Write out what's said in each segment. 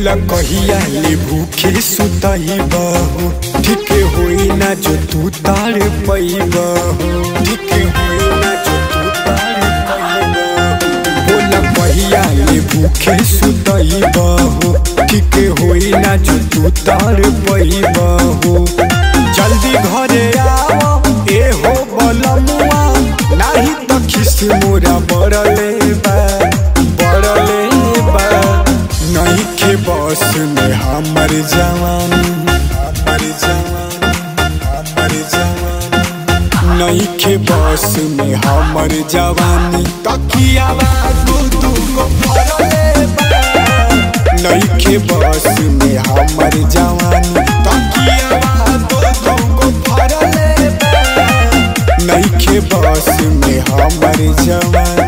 बोला कहिया ले भूखे सुतई बहू ठीक होई ना जो तू तार पैबहू ठीक होई ना जो तू तार पैबहू बोला कहिया ले भूखे सुतई बहू ठीक होई ना जो तू तार पैबहू जल्दी घरे आओ ए हो बलमुआ नाही तो खिस मोरा बड़ले बा बड़ले बा नहीं के बस में हमर जवानी हमर जवानी हमर जवानी नहीं के बस में हमर जवानी तकिया दू दू को भरले बा नहीं के बस में हमर जवानी तकिया दू दू को भरले बा नहीं के बस में हमर जवानी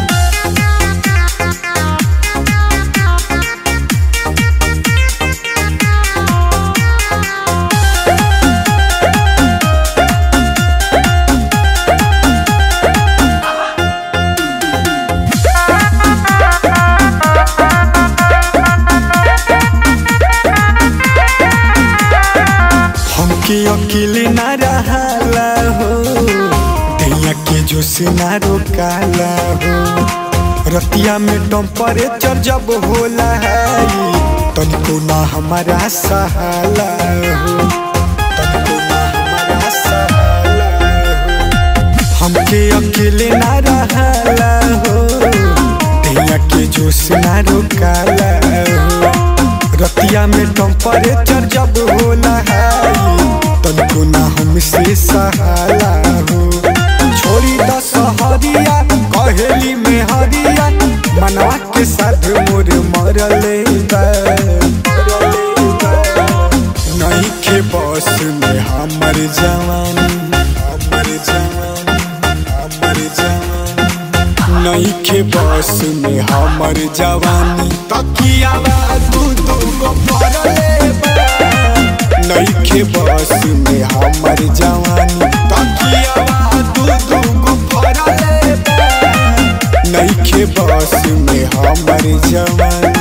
हमके अकेले ना रहाला हो दैया के जोश ना रोकाला हो रतिया में टेम्परेचर जब होला है तनिको ना हमारा सहाला हो तनिको ना हमारा सहाला हो हमके अकेले ना रहाला हो दैया के जोश ना रोकाला हो रतिया में टेम्परेचर जब होला है तनिको ना हमसे सहाला हो छोड़ी द सहरिया कहेली में हरिया मनवा के साथ मोर मरले बा नहीं के बस में हमर जवानी हमर जवानी हमर जवानी नहीं के बस में हमर जवानी तकिया दू दू को भरले बा नहीं के बस में हमर जवानी तकिया दू दू को भरले बा नहीं के बस में हमर जवानी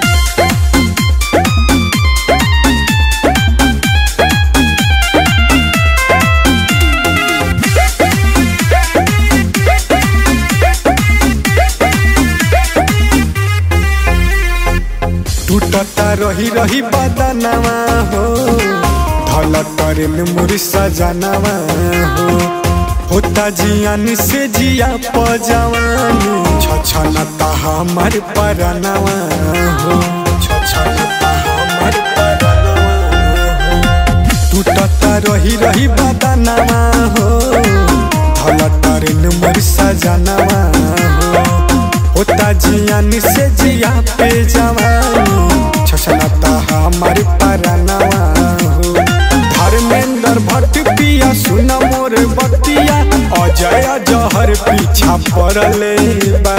टूटता रही रही बदनवा हो धल करे में मोर सजनवा हो होता जियान से जिया पजवानी छछनता हमर परनवा हो छछनता हमर परनवा हो टूटता रही रही बदनवा हो धल करे में मोर सजनवा हो होता जियान से जिया पे जवानी छछनता हमारे परनवा हो धर्मेंद्र भट्ट पिया सुन मोर बतिया अजय जहर पीछा पड़ले बा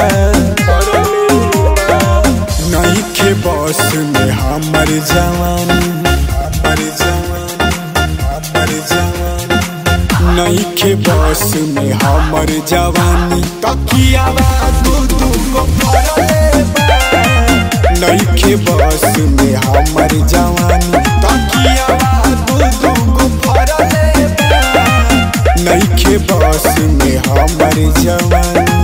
नहीं के बस में हमर जवानी हमर जवानी हमर जवानी नहीं के बस में हमर जवानी तकिया दू दू को भरले बा नहीं के बस में हमर जवानी तकिया दू दू को भरले बा नहीं के बस में हमर जवानी